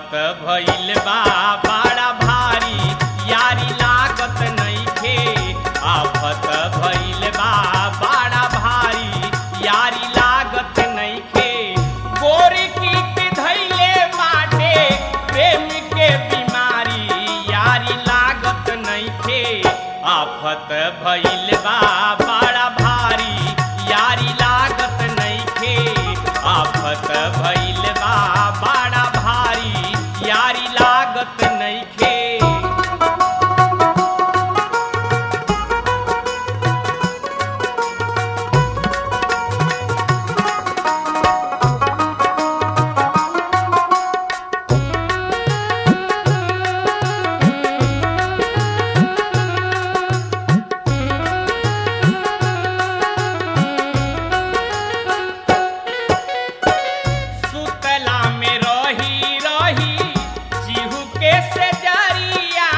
आफत भइल बा बड़ा भारी यारी लागत नइखे आफत भइल बा बड़ा भारी यारी लागत नइखे गोरी की धैले बाटे प्रेम के बीमारी यारी लागत नइखे आफत भइल बा बड़ा भारी यारी लागत नइखे आफत भइल बा बड़ा भारी यारी लागत नइखे सुतला में रही रही जीहू के से जरिया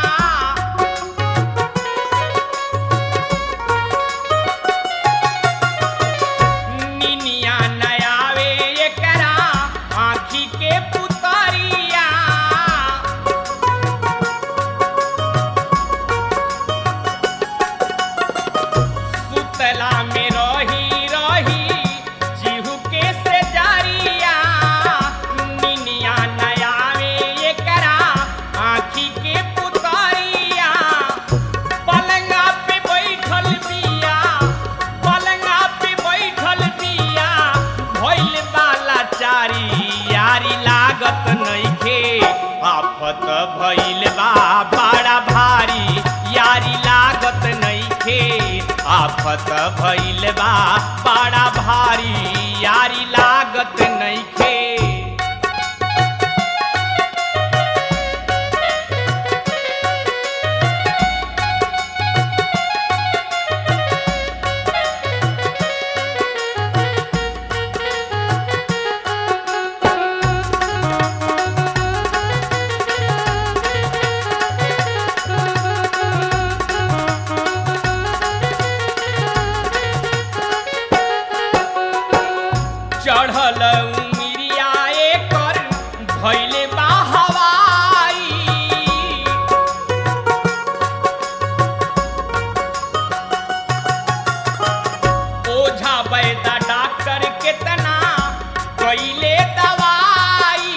निनिया नयावे एकरा आँखी के पुतरिया सुतला में रही रही जीहू के से जरिया निनिया नयावे एकरा आँखी के पुतरिया पलंगा पे बैठल बिया पलंगा पे बैठल बिया भइल बाला चारी यारी लागत नइखे आफत भइल बा बड़ा भारी यारी लागत नइखे आफत भइल बा बड़ा भारी यारी लागत नइखे चढ़ल उमिरिया एकर भइले बा हवाई ओझा बैदा डॉक्टर केतना कइले दवाई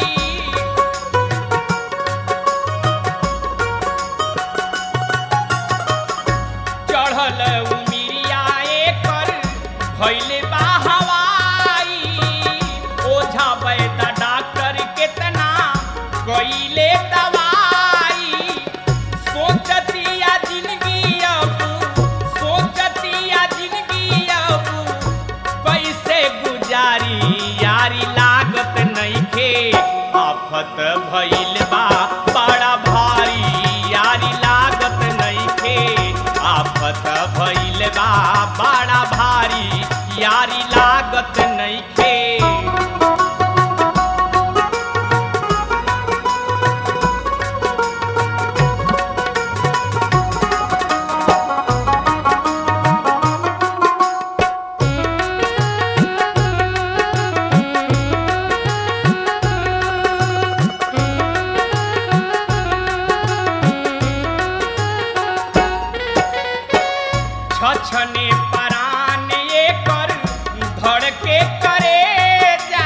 चढ़ल उमिरिया एकर भइले बा हवाई ओझा बैदा डॉक्टर केतना कइले दवाई सोचतिया जिंदगी अब सोचतिया जिंदगी अब कैसे गुजारी यारी लागत नइखे आफत भइल बा बड़ा भारी यारी लागत नइखे आफत भइल बा बड़ा भारी यारी लागत नइखे छछने परान एकर धड़के करे जा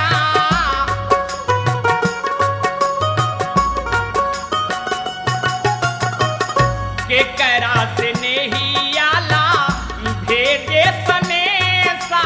के करा से नहीं आला भेजे सनेसा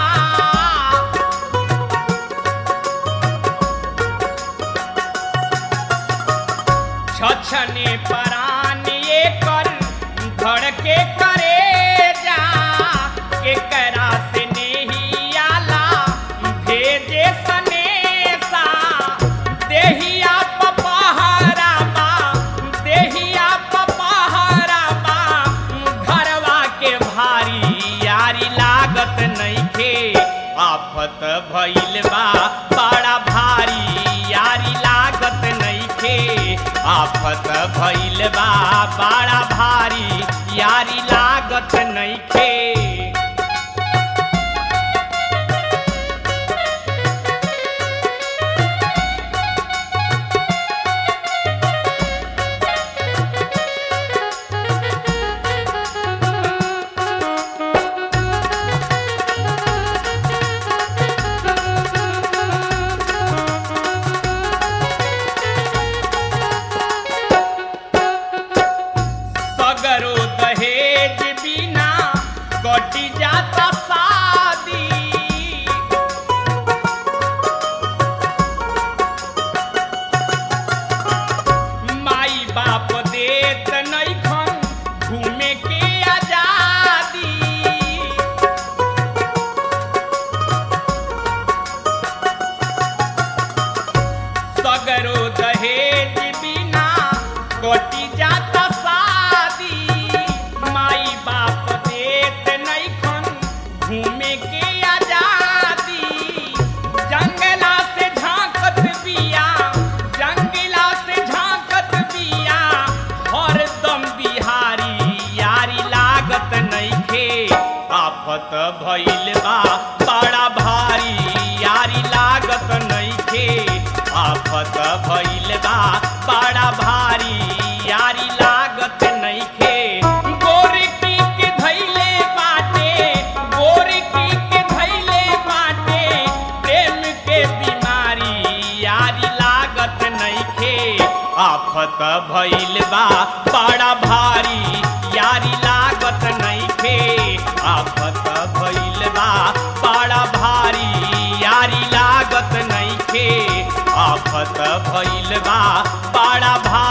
छछने परान एकर धड़के करे जा के करा से नहीं आला भेजे सनेसा देहिया पपहरा बा देहिया पपहरा बा घरवा के भारी यारी लागत नइखे आफत भइल बा बड़ा भारी यारी लागत नइखे आफत भइल बा बड़ा भारी यारी लागत नइखे आफत भइल बा बड़ा भारी यारी लागत नइखे आफत भइल बा बड़ा भारी यारी लागत नइखे गोरकी के धैले बाटे गोरकी के धैले बाटे प्रेम के बीमारी यारी लागत नइखे आफत भइल बा बड़ा भारी यारी लागत नइखे आफत भइल बा बड़ा भारी यारी लागत नइखे आफत भइल बा बड़ा भारी